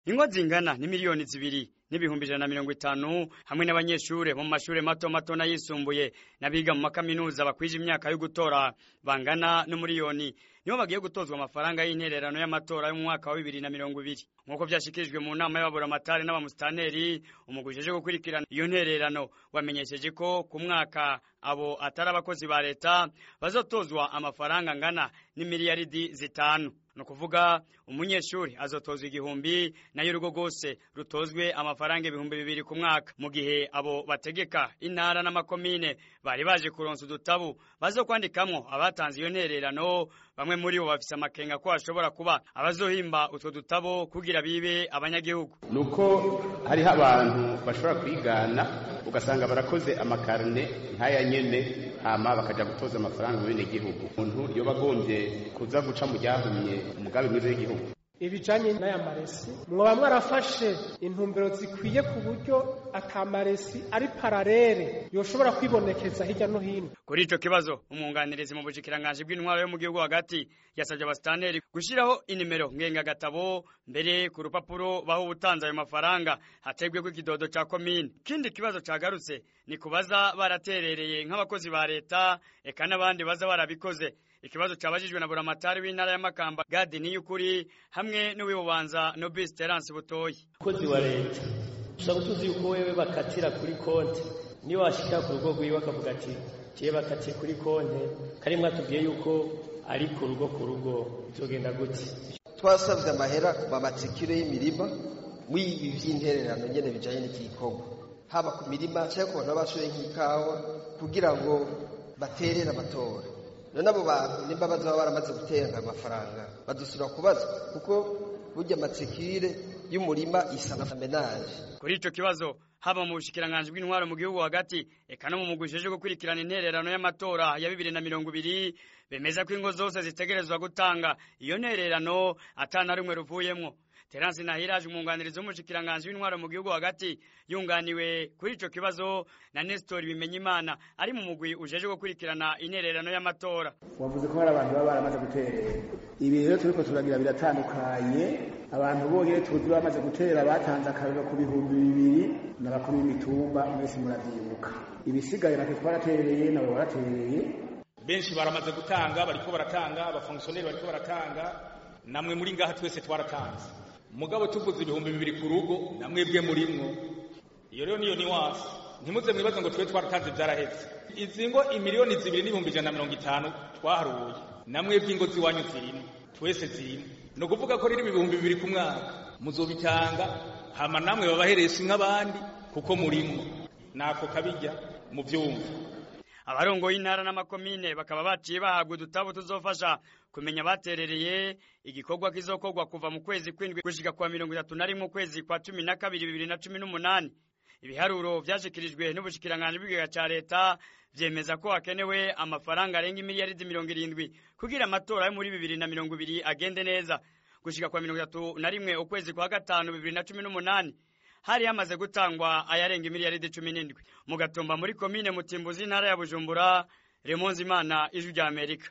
ingo zingana ni miliyoni zibiri n'ibihumbi ijana na mirongo itanu hamwe n'abanyeshure bo mu mashure mato mato n'ayisumbuye n'abiga mu makaminuza bakwije imyaka yo gutora bangana n'umuriyoni nibo bagiye gutozwa amafaranga y'intererano y'amatora yo mu mwaka wa bibiri na mirongo ibiri nk'uko vyashikirijwe mu nama y'ababuramatari n'abamusitanteri umugwi ujejwe gukurikirana iyo ntererano wamenyesheje ko ku mwaka abo atari abakozi ba leta bazotozwa amafaranga angana n'imiliyaridi zitanu ni ukuvuga umunyeshuri azotozwa igihumbi nayo urugo rwose rutozwe amafaranga ibihumbi bibiri ku mwaka mu gihe abo bategeka intara n'amakomine bari baje kuronsa udutabu bazo kwandikamwo abatanze iyo ntererano bamwe muri bo bafise amakenga ko hashobora kuba abazohimba utwo dutabo kugira bibe abanyagihugu nuko hariho abantu bashobora kwigana ugasanga barakoze amakarne nk'aya nyene hama bakaja gutoza amafaranga mu bene gihugu umuntu yoba agombye kuza guca mu ryahumye umugabi mwiza w'igihugu ibijanye n'aya maresi mwoba mwarafashe intumbero zikwiye ku buryo atamaresi ari pararere yoshobora kwibonekeza hirya no hino kuri ico kibazo umwunganirizi mu bushikiranganji bw'intwaro yo mu gihugu hagati yasabye abasitanteri gushiraho inimero ngengagatabo mbere ku rupapuro baho ubutanze ayo mafaranga hategweko ikidodo ca komine ikindi kibazo cagarutse ni kubaza baraterereye nk'abakozi ba leta eka n'abandi baza barabikoze ikibazo cabajijwe na buramatari w'intara ya Makamba Gadi Niyukuri hamwe n'uwibubanza Nobis Terence Butoyi umukozi wa leta ushobora tuzi yuko wewe bakatira kuri konti niyo washikira ku rugo rwiwe akavuga ati tiye bakatiye kuri konti kari mwatubwiye yuko ari ku rugo ku rugo bizogenda gute twasabye amahera ku mamatsikiro y'imirima w'ibi vy'intererano nyene bijanye n'iki gikorwa haba ku mirima cyangwa ku bantu bashoye nk'ikawa kugira ngo baterere amatora none abo bantu nimba bazaba baramaze gutera amafaranga badusubira kubaza kuko burya amatsikire y'umurima isana menaje kuri ico kibazo haba mu bushikiranganji bw'intwaro mu gihugu hagati eka no mu mugwi ujejwe gukurikirana intererano y'amatora ya bibiri na mirongo ibiri bemeza ko ingo zose zitegerezwa gutanga iyo ntererano atana rumwe ruvuyemwo Terence Nahiraje umwunganirizi w'umushikiranganji w'intwaro mu gihugu hagati yunganiwe kuri ico kibazo na Nestor Bimenyimana ari mu mugwi ujeje gukurikirana intererano y'amatora wavuze ko hari abantu baba baramaze guterera ibi rero turiko turagira biratandukanye abantu bonyene tuzi bamaze gutera batanze akarero ku bihumbi bibiri n'abakuru b'imitumba mwese muravyibuka ibisigaye natwe twaratereye nabo baratereye benshi baramaze gutanga bariko baratanga abafongisiyoneri bariko baratanga namwe muri ngaha twese twaratanze mugabo tuvuze ibihumbi bibiri ku rugo namwebwe murimwo iyo rero niyo niwasi ntimuze mwibaze ngo twe twaratanze byarahetse izi ngo imiliyoni zibiri n'ibihumbi ijana na mirongo itanu twaharuye namwebwe ingo ziwanyu zirimo twese zirimo ni ukuvuga ko rero ibihumbi bibiri ku mwaka muzobitanga hama namwe babaheresi nk'abandi kuko murimwo nako kabijya mu byumva abarongoye intara n'amakomine bakaba baciye bahabwa udutabo tuzofasha kumenya baterereye igikorwa kizokorwa kuva mu kwezi kwindwi gushika kwa mirongo itatu na rimwe ukwezi kwa cumi na kabiri bibiri na cumi n'umunani ibiharuro vyashikirijwe n'ubushikiranganji bw'ikigega ca leta vyemeza ko hakenewe amafaranga arenga imiliyaridi mirongo irindwi kugira amatora yo muri bibiri na mirongo ibiri agende neza gushika kwa mirongo itatu na rimwe ukwezi kwa gatanu bibiri na cumi n'umunani hari hamaze gutangwa ayarenga imiliyaridi cumi n'indwi mu gatumba muri komine mutimbuzi intara ya bujumbura remonzi imana ijwi rya amerika